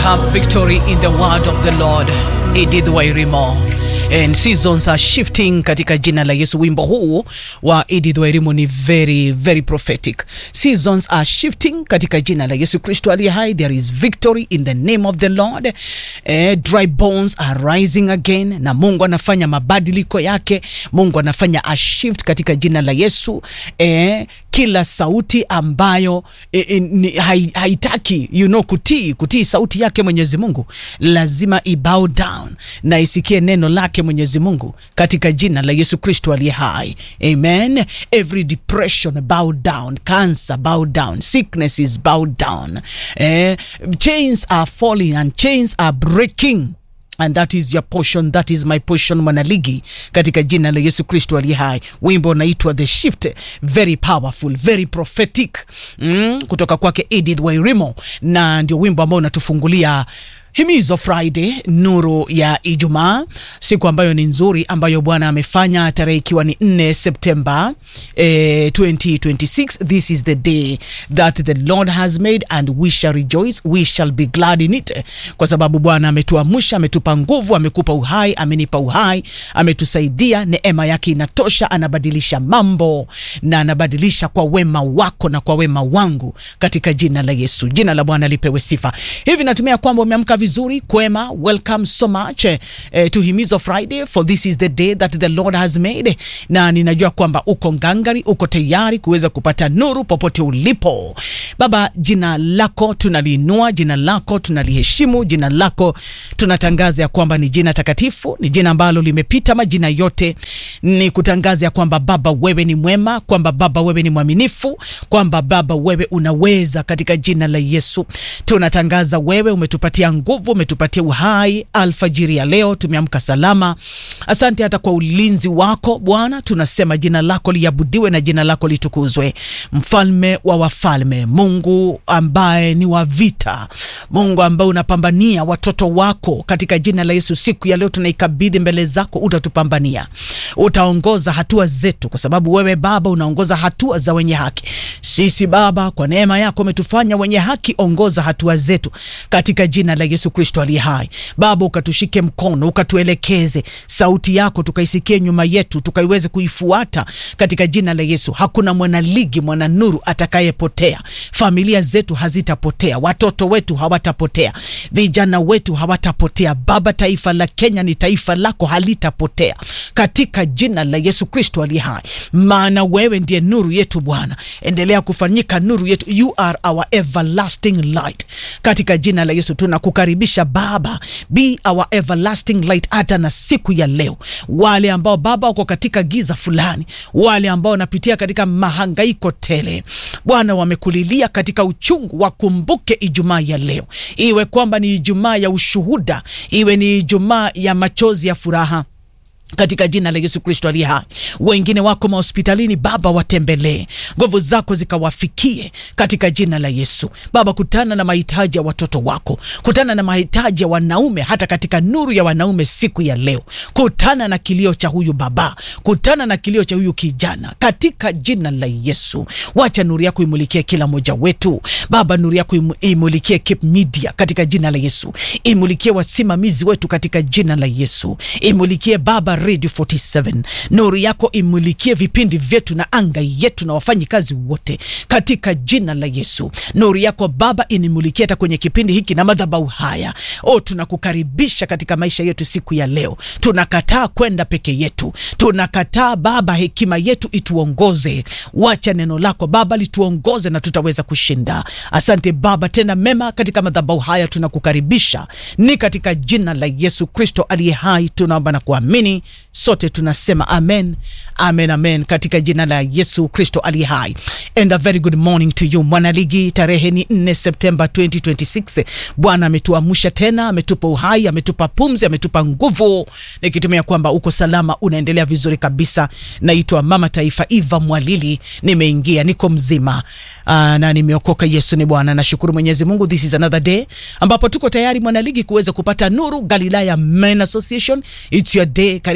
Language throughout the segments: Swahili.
have victory in the word of the Lord. Edith Wairimo. And seasons are shifting katika jina la Yesu. Wimbo huu wa Edith Wairimo ni very very prophetic. Seasons are shifting katika jina la Yesu Kristo aliye hai. There is victory in the name of the Lord. Eh, dry bones are rising again, na Mungu anafanya mabadiliko yake. Mungu anafanya a shift katika jina la Yesu. Eh, kila sauti ambayo eh, eh, ni- hai- haitaki you know, kutii kutii sauti yake Mwenyezi Mungu lazima ibow down na isikie neno lake Mwenyezi Mungu katika jina la Yesu Kristo aliye hai. Amen. Every depression bow down, cancer bow down, sickness is bow down. Eh, chains are falling and chains are breaking and that is your portion that is my portion mwanaligi katika jina la yesu kristo aliye hai wimbo unaitwa the shift very powerful very prophetic mm, kutoka kwake edith wairimo na ndio wimbo ambao unatufungulia himizo friday nuru ya ijumaa siku ambayo ni nzuri ambayo bwana amefanya tarehe ikiwa ni 4 septemba eh, 2026 this is the day that the lord has made and we shall rejoice we shall be glad in it kwa sababu bwana ametuamsha ametupa nguvu amekupa uhai amenipa uhai ametusaidia neema yake inatosha anabadilisha mambo na anabadilisha kwa wema wako na kwa wema wangu katika jina la yesu jina la bwana lipewe sifa hivi natumia kwamba umeamka vizuri kwema welcome so much eh, eh, to himizo friday for this is the day that the lord has made na ninajua kwamba uko ngangari uko tayari kuweza kupata nuru popote ulipo baba jina lako tunaliinua jina lako tunaliheshimu jina lako tunatangaza ya kwamba ni jina takatifu ni jina ambalo limepita majina yote ni kutangaza ya kwamba baba wewe ni mwema kwamba baba wewe ni mwaminifu kwamba baba wewe unaweza katika jina la yesu tunatangaza wewe umetupatia nguvu umetupatia uhai alfajiri ya leo tumeamka salama asante hata kwa ulinzi wako bwana tunasema jina lako liabudiwe na jina lako litukuzwe mfalme wa wafalme mungu ambaye ni wa vita mungu ambaye unapambania watoto wako katika jina la yesu siku ya leo tunaikabidhi mbele zako utatupambania utaongoza hatua zetu kwa sababu wewe baba unaongoza hatua za wenye haki sisi baba kwa neema yako umetufanya wenye haki ongoza hatua zetu katika jina la yesu kristo aliye hai baba ukatushike mkono ukatuelekeze sauti yako tukaisikie nyuma yetu tukaiweze kuifuata katika jina la yesu hakuna mwanaligi mwana nuru atakayepotea familia zetu hazitapotea watoto wetu hawatapotea vijana wetu hawatapotea baba taifa la kenya ni taifa lako halitapotea katika jina la yesu kristo aliye hai maana wewe ndiye nuru yetu bwana endelea kufanyika nuru yetu you are our everlasting light katika jina la yesu tunakukaribisha baba be our everlasting light hata na siku ya leo wale ambao baba wako katika giza fulani wale ambao wanapitia katika mahangaiko tele bwana wamekulilia katika uchungu wakumbuke ijumaa ya leo iwe kwamba ni ijumaa ya ushuhuda iwe ni ijumaa ya machozi ya furaha katika jina la yesu kristo aliye hai wengine wako mahospitalini baba watembelee nguvu zako zikawafikie katika jina la yesu baba kutana na mahitaji ya watoto wako kutana na mahitaji ya wanaume hata katika nuru ya wanaume siku ya leo kutana na kilio cha huyu baba kutana na kilio cha huyu kijana katika jina la yesu wacha nuru yako imulikie kila mmoja wetu baba nuru yako imu- imulikie Cape media katika jina la yesu imulikie wasimamizi wetu katika jina la yesu imulikie baba radio 47 nuru yako imulikie vipindi vyetu na anga yetu na wafanyi kazi wote katika jina la yesu nuru yako baba inimulikie hata kwenye kipindi hiki na madhabau haya o tunakukaribisha katika maisha yetu siku ya leo tunakataa kwenda peke yetu tunakataa baba hekima yetu ituongoze wacha neno lako baba lituongoze na tutaweza kushinda asante baba tena mema katika madhabau haya tunakukaribisha ni katika jina la yesu kristo aliye hai tunaomba na kuamini sote tunasema amen amen amen katika jina la yesu kristo aliye hai and a very good morning to you mwanaligi tarehe ni 4 septemba 2026 bwana ametuamsha tena ametupa uhai ametupa pumzi ametupa nguvu nikitumia kwamba uko salama unaendelea vizuri kabisa naitwa mama taifa iva mwalili nimeingia niko mzima uh, na nimeokoka yesu ni bwana nashukuru mwenyezi mungu this is another day ambapo tuko tayari mwanaligi kuweza kupata nuru galilaya men association its your day karibu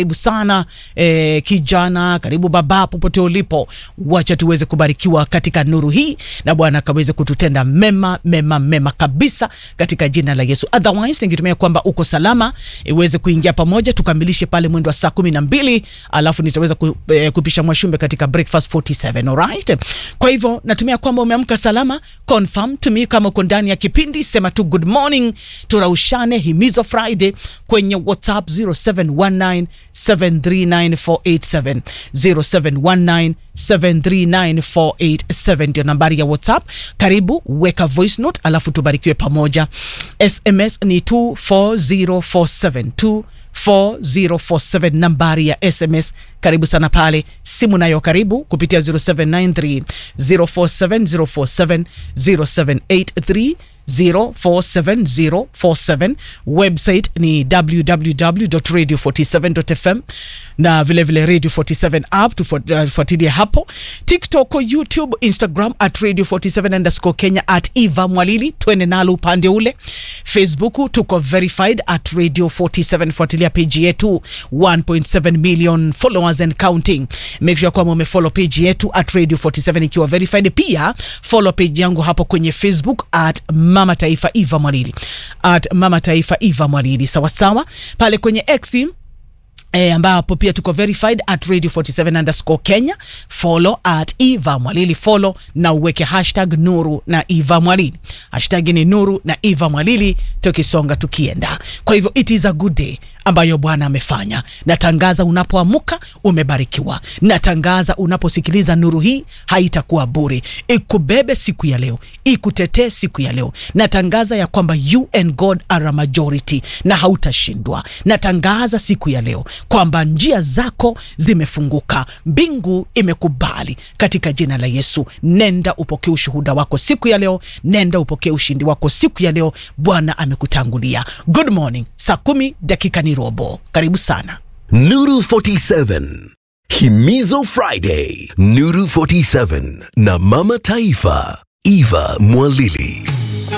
karibu sana eh, kijana, karibu baba, popote ulipo, wacha tuweze kubarikiwa katika nuru hii na Bwana akaweze kututenda mema mema mema kabisa katika jina la Yesu. Otherwise ningetumia kwamba uko salama, iweze kuingia pamoja tukamilishe pale mwendo wa saa kumi na mbili alafu nitaweza ku, eh, kupisha mwashumbe katika breakfast 47 alright. Kwa hivyo natumia kwamba umeamka salama. Confirm to me kama uko ndani ya kipindi, sema tu good morning, turaushane himizo Friday kwenye WhatsApp 0719739487 0719739487 ndio nambari ya WhatsApp. Karibu, weka voice note alafu tubarikiwe pamoja. SMS ni 24047 4047 nambari ya SMS. Karibu sana pale, simu nayo karibu kupitia 0793 047047 0783 047047 website ni www.radio47.fm na vilevile vile radio 47 app tufuatilie hapo tiktok youtube instagram at radio 47 underscore kenya at eva mwalili twende nalo upande ule facebook tuko verified at radio 47 fuatilia page yetu 1.7 million followers and counting make sure kwamba umefollow page yetu at radio 47 ikiwa verified pia follow page yangu hapo kwenye facebook at mama taifa eva mwalili at mama taifa eva mwalili sawasawa pale kwenye x E, ambapo pia tuko verified at radio 47 underscore Kenya. Follow at Eva Mwalili, follow na uweke hashtag Nuru na Eva Mwalili. Hashtag ni Nuru na Eva Mwalili, tukisonga tukienda. Kwa hivyo it is a good day ambayo Bwana amefanya. Natangaza unapoamuka umebarikiwa. Natangaza unaposikiliza nuru hii haitakuwa bure, ikubebe siku ya leo, ikutetee siku ya leo. Natangaza ya kwamba you and God are a majority na hautashindwa. Natangaza siku ya leo kwamba njia zako zimefunguka, mbingu imekubali katika jina la Yesu. Nenda upokee ushuhuda wako siku ya leo, nenda upokee ushindi wako siku ya leo. Bwana amekutangulia. Good morning, saa kumi dakika ni robo. Karibu sana. Nuru 47 Himizo Friday Nuru 47 na Mama Taifa Eva Mwalili